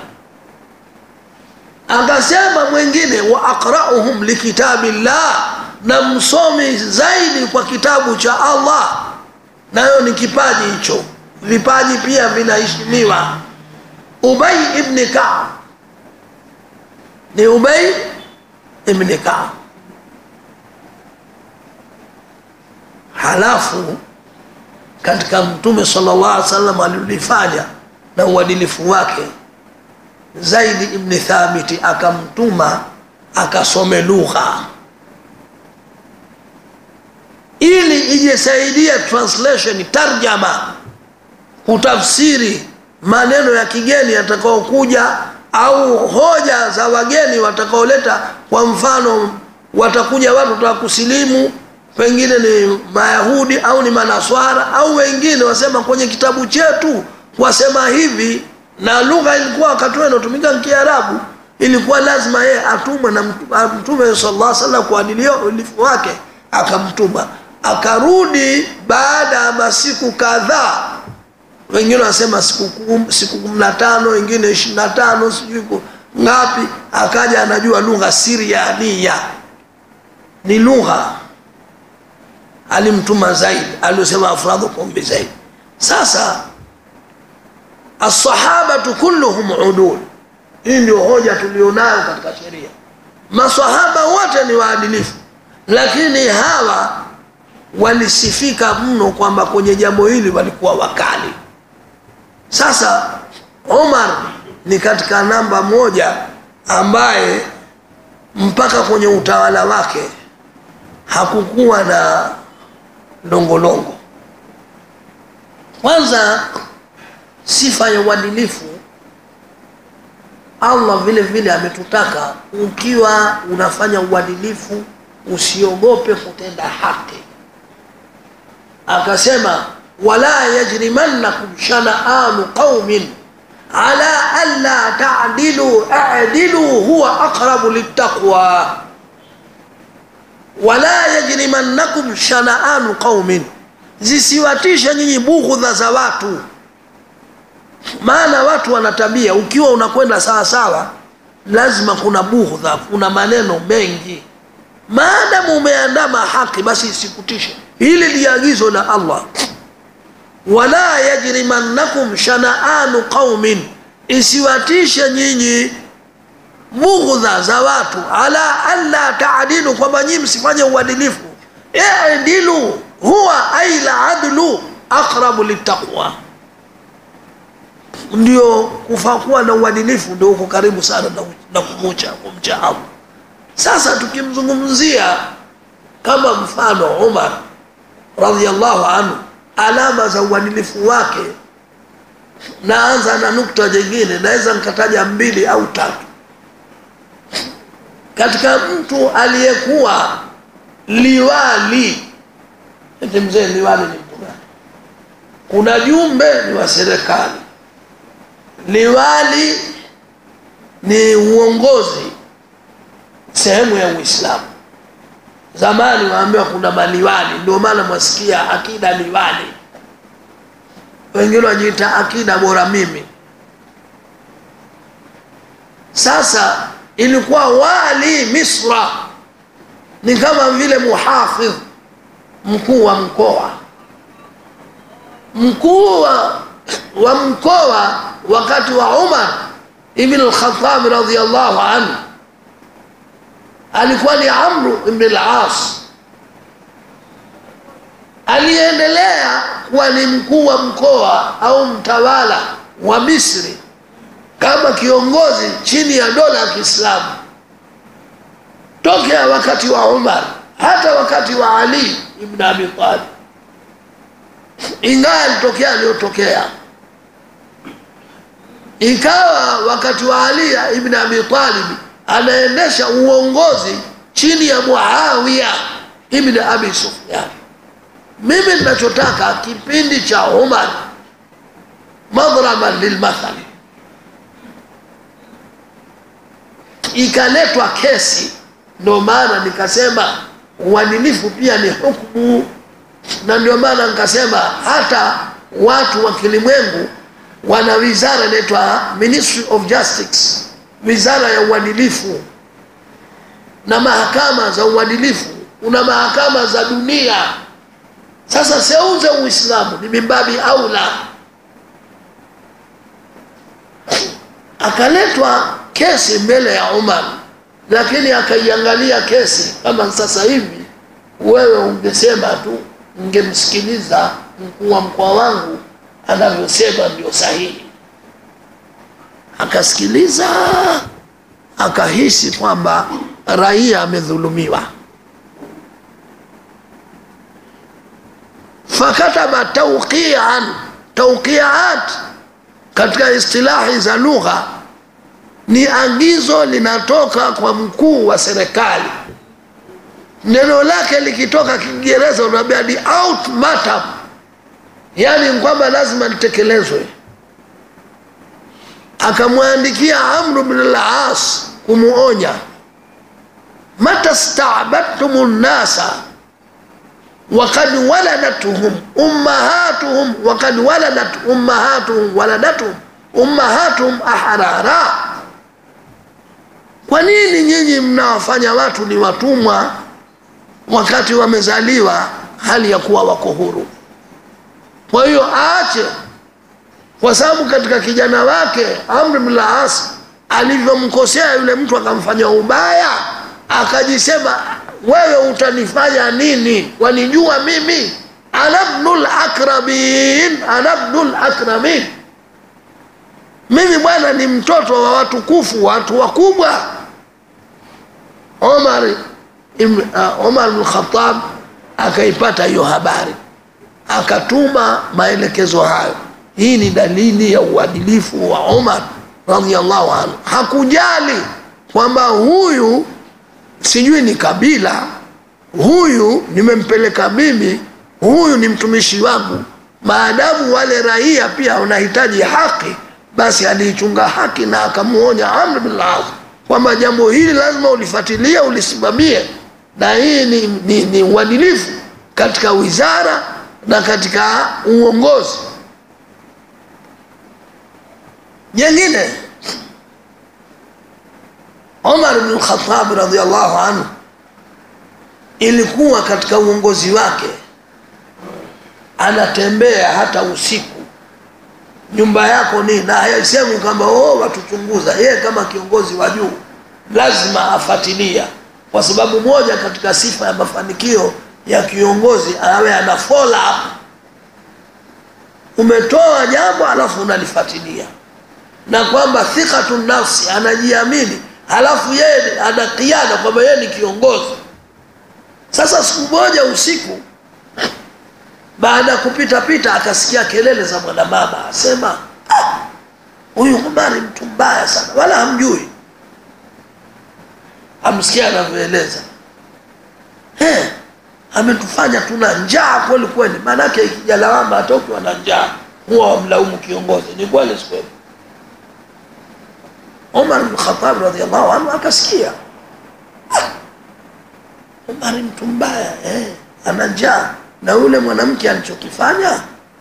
S2: akasema mwingine wa aqrauhum likitabi llah na msomi zaidi kwa kitabu cha allah nayo ni kipaji hicho vipaji pia vinaheshimiwa ubay ibni kaab ni ubay ibni kaab halafu katika mtume salllah alih wasallam alilifanya na uadilifu wake zaidi ibni thabiti akamtuma akasome lugha ili ijisaidie translation tarjama kutafsiri maneno ya kigeni yatakaokuja au hoja za wageni watakaoleta kwa mfano watakuja watu wataka kusilimu pengine ni mayahudi au ni manaswara au wengine wasema kwenye kitabu chetu wasema hivi na lugha ilikuwa wakati huo inatumika kiarabu ilikuwa lazima yeye atumwe na mtume salaa salam kwa adilifu wake akamtuma akarudi baada ya masiku kadhaa wengine wanasema siku kum, siku kumi na tano wengine ishiri na tano sijui ngapi akaja anajua lugha siriania ni lugha alimtuma zaidi aliosema afradhukum bizaidi sasa alsahabatu kulluhum udul hii ndio hoja tulionayo katika sheria masahaba wote ni waadilifu lakini hawa walisifika mno kwamba kwenye jambo hili walikuwa wakali sasa omar ni katika namba moja ambaye mpaka kwenye utawala wake hakukuwa na longolongo kwanza sifa ya uadilifu allah vile vile ametutaka ukiwa unafanya uadilifu usiogope kutenda haki akasema wala yajrimannakum shanaanu qaumin ala alla tadilu adilu huwa aqrabu littaqwa wala yajrimannakum shanaanu qaumin zisiwatishe nyinyi bughudha za watu maana watu wana tabia ukiwa unakwenda sawasawa lazima kuna bughudha kuna maneno mengi maadamu umeandama haki basi isikutishe hili ni agizo la allah wala yajrimannakum shanaanu qaumin isiwatishe nyinyi bughdha za watu ala alla taadilu kwamba nyinyi msifanye uadilifu idilu huwa ai ladlu aqrabu littaqwa ndio kufakuwa na uadilifu ndio uko karibu sana na, na kumucha kumcha allah sasa tukimzungumzia kama mfano umar radiallahu anhu alama za uadilifu wake naanza na nukta jingine naweza nikataja mbili au tatu katika mtu aliyekuwa liwali eti mzee liwali ni mtu gani kuna jumbe ni wa serikali liwali ni uongozi sehemu ya uislamu zamani waambiwa kuna maliwali ndio maana mwasikia akida liwali wengine wajiita akida bora mimi sasa ilikuwa wali misra ni kama vile muhafidh mkuu wa mkoa mkuu wa, wa mkoa wakati wa umar ibn lkhatabi radiallahu anhu alikuwa ni amru ibn al-as aliyeendelea kuwa ni mkuu wa mkoa au mtawala wa Misri kama kiongozi chini ya dola ya Kiislamu tokea wakati wa Umar hata wakati wa Ali ibn Abi Talib, ingawa alitokea aliyotokea, ikawa wakati wa Ali ibn Abi Talib anaendesha uongozi chini ya Muawiya ibn Abi Sufyan. Mimi ninachotaka kipindi cha Umar, madhraban lilmathali, ikaletwa kesi. Ndio maana nikasema uadilifu pia ni hukumu, na ndio maana nikasema hata watu wa kilimwengu wana wizara inaitwa Ministry of Justice, wizara ya uadilifu na mahakama za uadilifu. Kuna mahakama za dunia. Sasa seuze Uislamu ni mimbabi aula. Akaletwa kesi mbele ya Umar, lakini akaiangalia kesi kama sasa hivi wewe ungesema tu, ungemsikiliza mkuu wa mkoa wangu anavyosema ndio sahihi. Akasikiliza, akahisi kwamba raia amedhulumiwa, fakataba tauqian. Tauqiat katika istilahi za lugha ni agizo linatoka kwa mkuu wa serikali. Neno lake likitoka Kiingereza unaambia ni ultimatum, yaani kwamba lazima litekelezwe. Akamwandikia Amru bin al-As kumuonya, mata stabadtum nnasa wakad waladatuhum ummahatuhum wakad waladat ummahatuhum waladatuhum ummahatuhum ahrara kwa nini nyinyi mnawafanya watu ni watumwa wakati wamezaliwa hali ya kuwa wako huru? Kwa hiyo aache, kwa sababu katika kijana wake Amr bin al-As alivyomkosea yule mtu akamfanya ubaya, akajisema wewe utanifanya nini? Wanijua mimi anabnul akramin, anabnul akramin mimi bwana ni mtoto wa watukufu, watu wakubwa. Omar ibn uh, Omar bin Khattab akaipata hiyo habari, akatuma maelekezo hayo. Hii ni dalili ya uadilifu wa Omar radhiallahu anhu. Hakujali kwamba huyu sijui ni kabila, huyu nimempeleka mimi, huyu ni mtumishi wangu, maadamu wale raia pia wanahitaji haki basi aliichunga haki na akamuonya Amr bin al-As kwamba jambo hili lazima ulifuatilie, ulisimamie, na hii ni, ni, ni uadilifu katika wizara na katika uongozi. Nyingine, Omar bin Khattab radhiallahu anhu ilikuwa katika uongozi wake anatembea hata usiku nyumba yako ni na haisemi kwamba oh, watuchunguza. Yeye kama kiongozi wa juu lazima afuatilia, kwa sababu moja katika sifa ya mafanikio ya kiongozi awe ana follow up. Umetoa jambo alafu unalifuatilia, na kwamba thikatu nafsi, anajiamini, halafu yeye ana kiada kwamba yeye ni kiongozi. Sasa siku moja usiku baada ya kupita pita akasikia kelele za mwanamama, asema huyu ah, Umari mtu mbaya sana, wala hamjui. Amsikia anavyoeleza hey, ametufanya tuna njaa kweli kweli. Maanake ikija lawama, hata ukiwa na njaa huwa wamlaumu kiongozi. Ni kweli, si kweli? Umar bin Khattab radhiallahu anhu akasikia ah, Umari mtu mbaya eh, ana njaa na yule mwanamke alichokifanya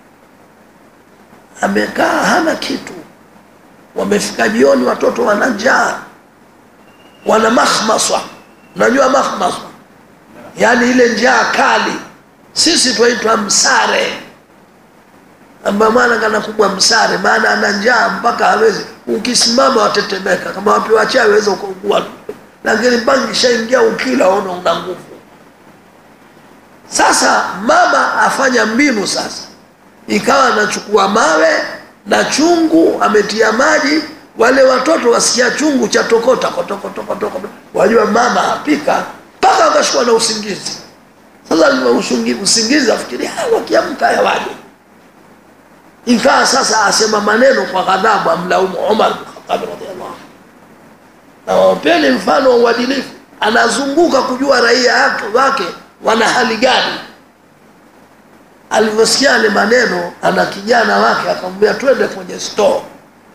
S2: amekaa hana kitu. Wamefika jioni, watoto wana njaa, wana makhmaswa. Unajua makhmaswa, yaani ile njaa kali, sisi twaitwa msare, amba maana kana kubwa msare, maana ana njaa mpaka hawezi, ukisimama watetemeka, kama wapewa chai waweza ukaugua, lakini mpaka kishaingia ukila ona una nguvu sasa mama afanya mbinu sasa ikawa anachukua mawe na chungu ametia maji wale watoto wasikia chungu cha tokota kotokotokotoko wajua mama apika mpaka wakashukua na usingizi sasa ushungi- usingizi afikiri "Ah, wakiamka yawaje ikawa sasa asema maneno kwa ghadhabu amlaumu umar bin Khattab radhiallahu anhu na wapeni mfano wa uadilifu anazunguka kujua raia yake wake wana hali gani alivyosikia yale maneno ana kijana wake akamwambia twende kwenye store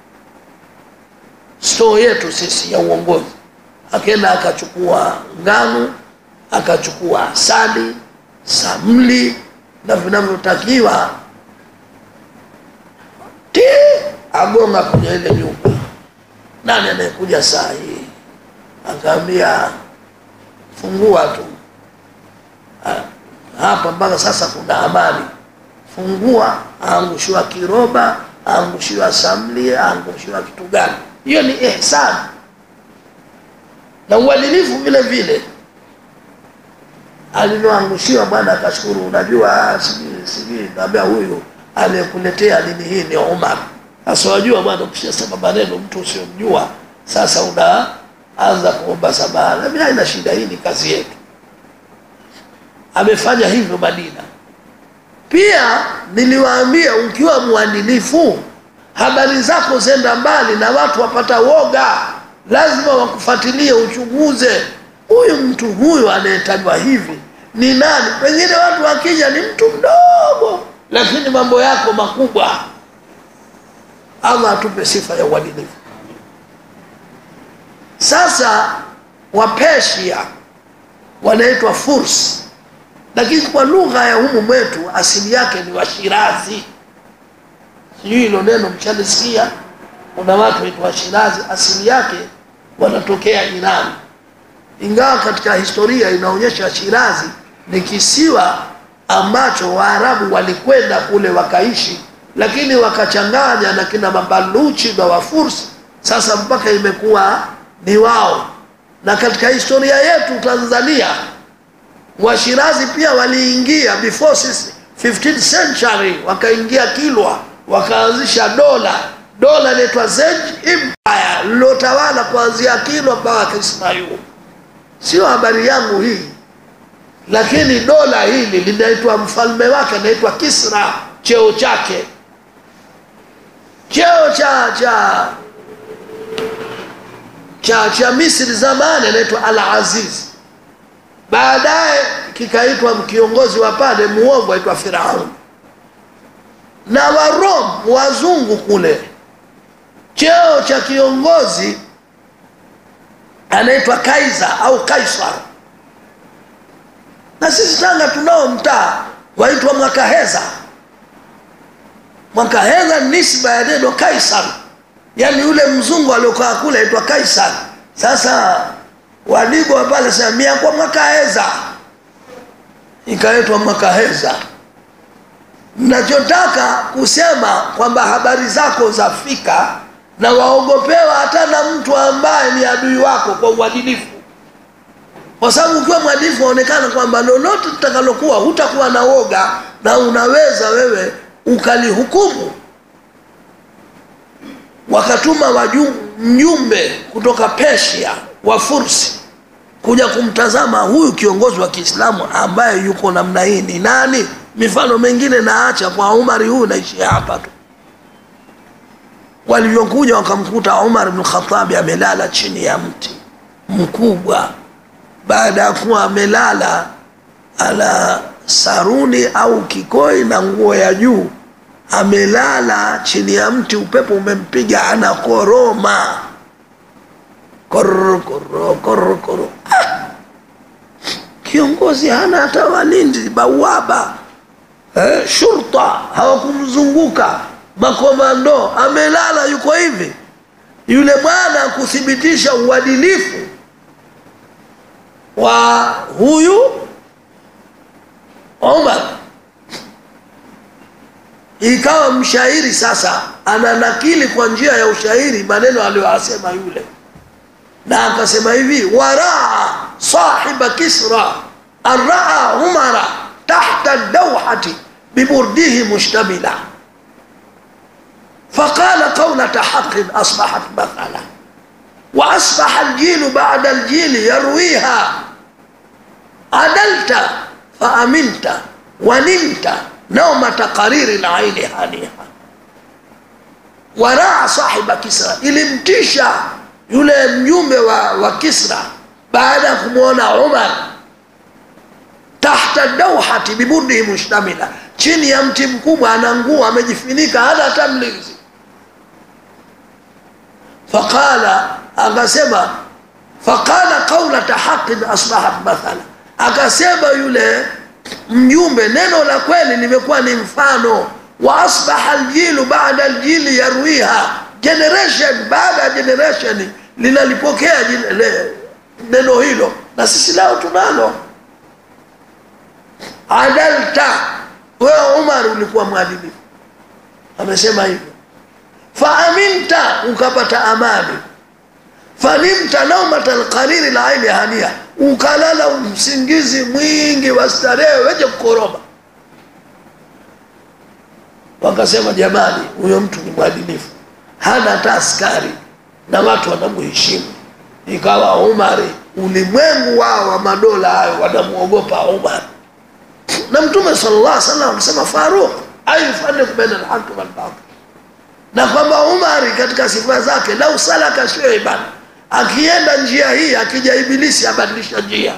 S2: store yetu sisi ya uongozi akaenda akachukua ngano akachukua asali samli na vinavyotakiwa ti agonga kwenye ile nyumba nani anayekuja saa hii akaambia fungua tu Ah, hapa mpaka sasa kuna amani fungua aangushiwa kiroba aangushiwa samli aangushiwa kitu gani hiyo ni ihsani na uadilifu vile vile alivyoangushiwa bwana akashukuru unajua ah, sijui sijui naambia huyu aliyekuletea dini hii ni umar sasa wajua bwana ukishasema maneno mtu usiomjua sasa unaanza kuomba samaha nami haina shida hii ni kazi yetu amefanya hivyo madina pia niliwaambia ukiwa mwadilifu habari zako zenda mbali na watu wapata woga lazima wakufuatilie uchunguze huyu mtu huyu anayetajwa hivi ni nani pengine watu wakija ni mtu mdogo lakini mambo yako makubwa allah atupe sifa ya uadilifu sasa wapesia wanaitwa furs lakini kwa lugha ya humu mwetu asili yake ni washirazi sijui hilo neno mshalisikia kuna watu waitwa washirazi asili yake wanatokea irani ingawa katika historia inaonyesha shirazi ni kisiwa ambacho waarabu walikwenda kule wakaishi lakini wakachanganya na kina mabaluchi na wafursi sasa mpaka imekuwa ni wao na katika historia yetu tanzania washirazi pia waliingia before sisi 15th century wakaingia kilwa wakaanzisha dola dola inaitwa Zej Empire lilotawala kuanzia kilwa mpaka kismayu sio habari yangu hii lakini dola hili linaitwa mfalme wake anaitwa kisra cheo chake cheo cha cha cha cha misri zamani anaitwa al aziz baadaye kikaitwa kiongozi wa pale muovu aitwa firaun na warom wazungu kule cheo cha kiongozi anaitwa kaisa au kaisar na sisi tanga tunao mtaa waitwa mwakaheza mwakaheza ni nisba ya neno kaisar yaani yule mzungu aliokaa kule aitwa kaisar sasa wadigwa pale samia kwa mwakaheza ikaitwa mwakaheza nachotaka kusema kwamba habari zako zafika na waogopewa hata na mtu ambaye ni adui wako kwa uadilifu kwa sababu ukiwa mwadilifu waonekana kwamba lolote litakalokuwa hutakuwa na woga na unaweza wewe ukalihukumu wakatuma waju, mjumbe kutoka Persia wa Fursi kuja kumtazama huyu kiongozi wa Kiislamu ambaye yuko namna hii ni nani. Mifano mengine naacha kwa Umari, huyu naishia hapa tu. Walivyokuja wakamkuta Umar bin Khattabi amelala chini ya mti mkubwa, baada ya kuwa amelala ana saruni au kikoi na nguo ya juu amelala chini ya mti, upepo umempiga, anakoroma kororo kororo kororo kororo. Ah! Kiongozi hana hata walinzi bawaba, eh, shurta hawakumzunguka, makomando, amelala yuko hivi. Yule bwana kuthibitisha uadilifu wa huyu Omar ikawa mshairi sasa ananakili kwa njia ya ushairi maneno aliyoyasema yule, na akasema hivi: waraa sahiba kisra arraa umara tahta dawhati biburdihi mushtamila فقال قولة حق أصبحت مثلا وأصبح الجيل بعد الجيل يرويها عدلت فأمنت ونمت نومة قرير العين هانيها waraa sahiba Kisra, ilimtisha yule mjumbe wa, wa Kisra baada ya kumwona Umar tahta dauhati bibudihi mushtamila, chini ya mti mkubwa, ana nguo amejifunika, hana hata mlinzi. Faqala, akasema faqala qaulata haqin asbahat mathala, akasema yule mjumbe, neno la kweli limekuwa ni mfano wa asbaha aljilu baada aljili yarwiha, generation baada ya generation linalipokea jin- le- neno hilo, na sisi leo tunalo. Adalta, wewe Umar ulikuwa mwadilifu, amesema hivyo. Faaminta, ukapata amani. Fanimta naumata alqariri la aini hania, ukalala usingizi mwingi wa starehe wenye kukoroma wakasema jamani, huyo mtu ni mwadilifu, hana hata askari na watu wanamheshimu. Ikawa Umari, ulimwengu wao wa madola hayo wanamwogopa Umar, na Mtume sallallahu alaihi wasallam amesema Faruq ayufaniku baina alhaqi walbatil, na kwamba Umari katika sifa zake, lau salaka shayban, akienda njia hii, akija Ibilisi abadilisha njia.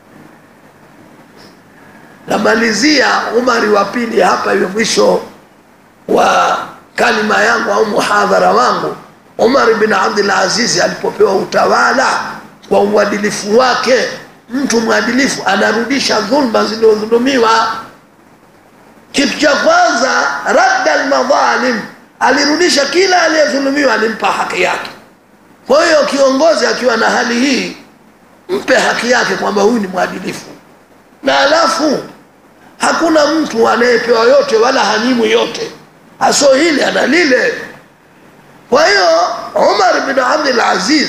S2: Namalizia Umari wa pili hapa, hiyo mwisho wa kalima yangu au muhadhara wangu, Umar bin Abdul Aziz alipopewa utawala kwa uadilifu wake, mtu mwadilifu anarudisha dhulma zilizodhulumiwa. Kitu cha kwanza, radda almadhalim, alirudisha kila aliyedhulumiwa, alimpa haki yake. Kwa hiyo kiongozi akiwa na hali hii, mpe haki yake kwamba huyu ni mwadilifu, na alafu hakuna mtu anayepewa yote wala hanyimwi yote aso hili ana lile. Kwa hiyo Umar bin Abdul Aziz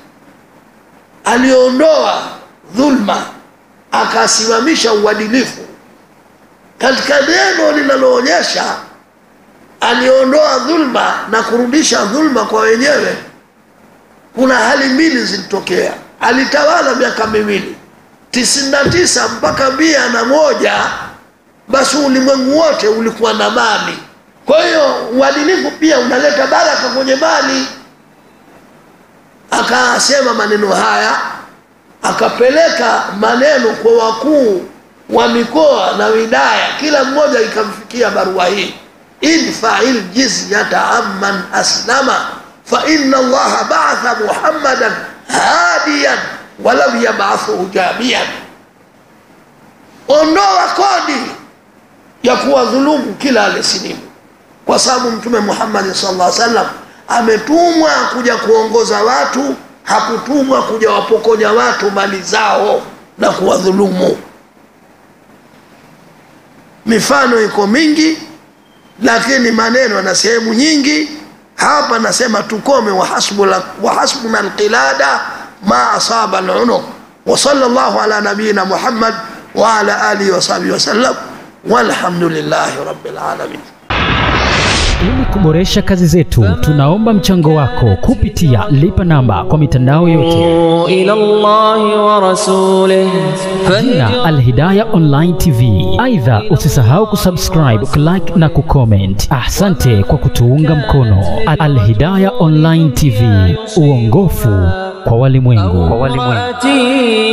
S2: aliondoa dhulma akasimamisha uadilifu katika neno linaloonyesha aliondoa dhulma na kurudisha dhulma kwa wenyewe. Kuna hali mbili zilitokea. Alitawala miaka miwili tisini na tisa mpaka mia na moja basi ulimwengu wote ulikuwa na mali. Kwa hiyo uadilifu pia unaleta baraka kwenye mali. Akasema maneno haya, akapeleka maneno kwa wakuu wa mikoa na wilaya, kila mmoja ikamfikia barua hii, idfa'il jizyata amman aslama fa inna Allaha ba'atha Muhammadan hadiyan walam yab'athuhu jamian, ondoa kodi ya kuwadhulumu kila aliyesilimu kwa sababu Mtume Muhammad sallallahu alaihi wasallam ametumwa kuja kuongoza watu, hakutumwa kuja wapokonya watu mali zao na kuwadhulumu. Mifano iko mingi, lakini maneno na sehemu nyingi. Hapa nasema tukome, wa hasbuna wa hasbuna alqilada ma asaba alunuq wa sallallahu ala nabiyina Muhammad wa ala alihi wa sahbihi wasallam walhamdulillahi rabbil alamin.
S3: Ili kuboresha kazi zetu, tunaomba mchango wako kupitia lipa namba kwa mitandao yote,
S1: إلى الله ورسوله
S3: jina Alhidaya Online TV. Aidha, usisahau kusubscribe, kulike na kucomment. Asante kwa kutuunga mkono. Alhidaya Online TV, uongofu kwa walimwengu.
S1: فاتي